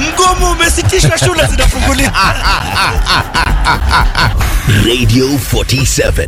Mgomo umesitishwa, shule zinafunguliwa. Radio 47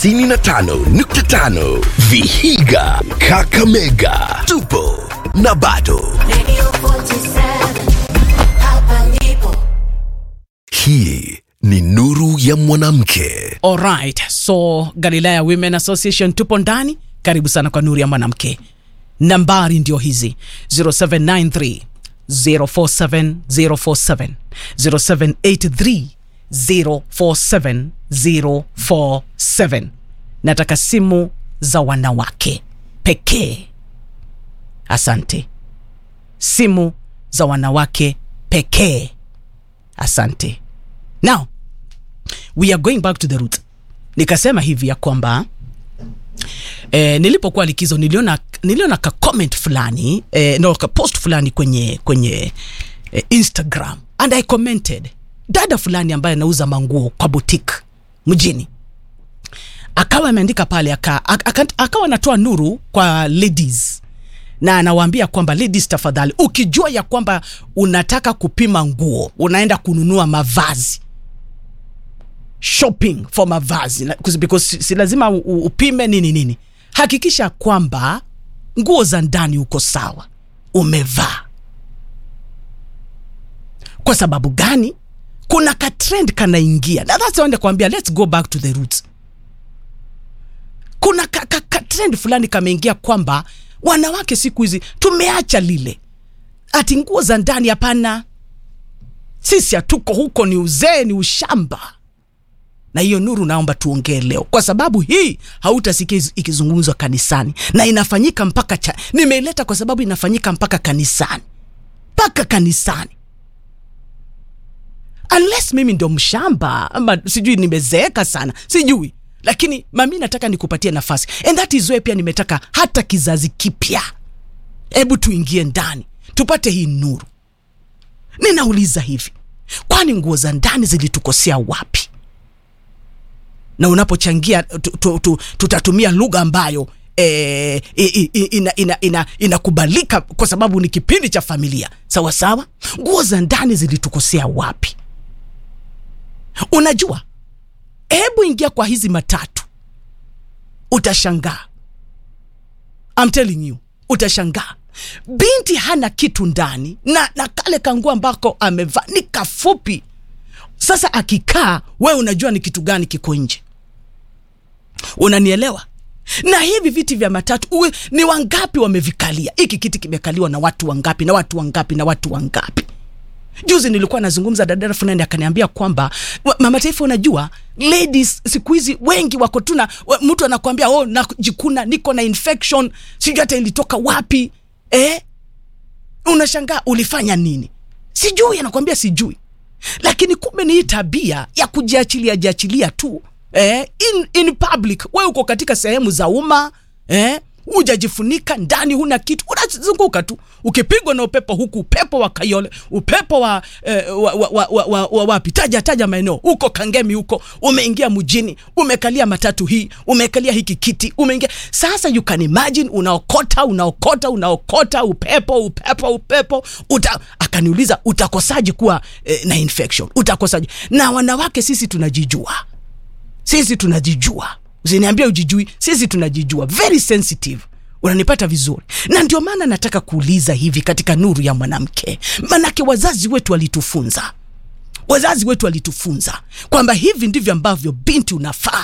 95.5 Vihiga Kakamega tupo na bado Radio 47, hapa ndipo. hii ni nuru ya mwanamke Alright, so Galilaya Women Association tupo ndani. Karibu sana kwa nuru ya mwanamke. Nambari ndio hizi 0793 047 047 0783 047 047. Nataka simu za wanawake pekee. Asante. Simu za wanawake pekee. Asante. Now, we are going back to the root nikasema hivi ya kwamba eh, nilipokuwa likizo niliona niliona ka comment fulani eh, no ka post fulani kwenye kwenye eh, instagram and i commented dada fulani ambaye anauza manguo kwa boutique mjini akawa ameandika pale aka, aka, akawa anatoa nuru kwa ladies na anawaambia kwamba ladies tafadhali ukijua ya kwamba unataka kupima nguo unaenda kununua mavazi shopping for mavazi na- because si, si lazima u- u- upime nini nini hakikisha kwamba nguo za ndani uko sawa umevaa kwa sababu gani kuna ka trend kanaingia na that's why nakwambia let's go back to the roots kuna ka, ka, ka trend fulani kameingia kwamba wanawake siku hizi tumeacha lile ati nguo za ndani hapana sisi hatuko huko ni uzee ni ushamba na hiyo nuru naomba tuongee leo kwa sababu hii hautasikia iz- ikizungumzwa kanisani na inafanyika mpaka cha nimeileta kwa sababu inafanyika mpaka kanisani mpaka kanisani unless mimi ndo mshamba ama sijui nimezeeka sana sijui lakini mami nataka nikupatie nafasi and that is why pia nimetaka hata kizazi kipya hebu tuingie ndani tupate hii nuru ninauliza hivi kwani nguo za ndani zilitukosea wapi na unapochangia tu, tu, tu, tutatumia lugha ambayo eh, i- i- i- ina, ina, ina, inakubalika kwa sababu ni kipindi cha familia sawa sawa nguo za ndani zilitukosea wapi unajua hebu ingia kwa hizi matatu utashangaa I'm telling you utashangaa binti hana kitu ndani na, na kale kanguo ambako amevaa ni kafupi sasa akikaa wewe unajua ni kitu gani kiko nje unanielewa na hivi viti vya matatu uwe ni wangapi wamevikalia hiki kiti kimekaliwa na watu wangapi na watu wangapi na watu wangapi juzi nilikuwa nazungumza dadara fulani akaniambia kwamba wa- mama taifa unajua ladies siku hizi wengi wako tuna wa- mtu anakwambia oh najikuna niko na infection sijui hata ilitoka wapi eh? unashangaa ulifanya nini sijui anakwambia sijui lakini kumbe ni hii tabia ya kujiachilia jiachilia tu eh, in, in public we uko katika sehemu za umma eh, hujajifunika ndani huna kitu unazunguka tu ukipigwa na upepo huku upepo wa kayole upepo wa, eh, wa, wa, wa, wa, wa, wa wapi taja taja maeneo huko kangemi huko umeingia mjini umekalia matatu hii umekalia hiki kiti umeingia sasa you can imagine unaokota unaokota unaokota upepo upepo upepo uta, akaniuliza utakosaji kuwa eh, na infection utakosaji na wanawake sisi tunajijua sisi tunajijua usiniambia ujijui sisi tunajijua very sensitive unanipata vizuri na ndio maana nataka kuuliza hivi katika nuru ya mwanamke manake wazazi wetu walitufunza wazazi wetu walitufunza kwamba hivi ndivyo ambavyo binti unafaa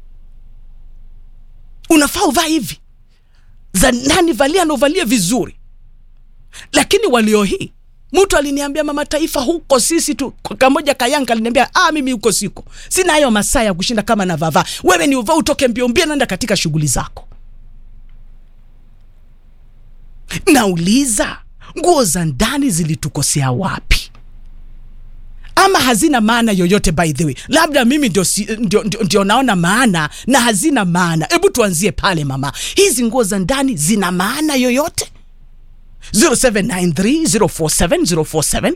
unafaa uvaa hivi za ndani valia na uvalie vizuri lakini walio hii mtu aliniambia mama taifa huko sisi tu kwa kamoja kayanka aliniambia ah mimi huko siko sina hayo masaa ya kushinda kama na vava wewe ni uvaa utoke mbio mbio naenda katika shughuli zako nauliza nguo za ndani zilitukosea wapi ama hazina maana yoyote by the way labda mimi ndio, si, ndio, ndio, ndio naona maana na hazina maana hebu tuanzie pale mama hizi nguo za ndani zina maana yoyote 0793047047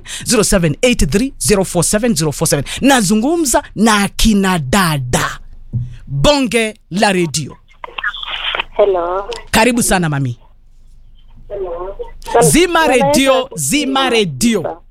0783047047 nazungumza na akina dada bonge la redio Hello. karibu sana mami zima redio zima redio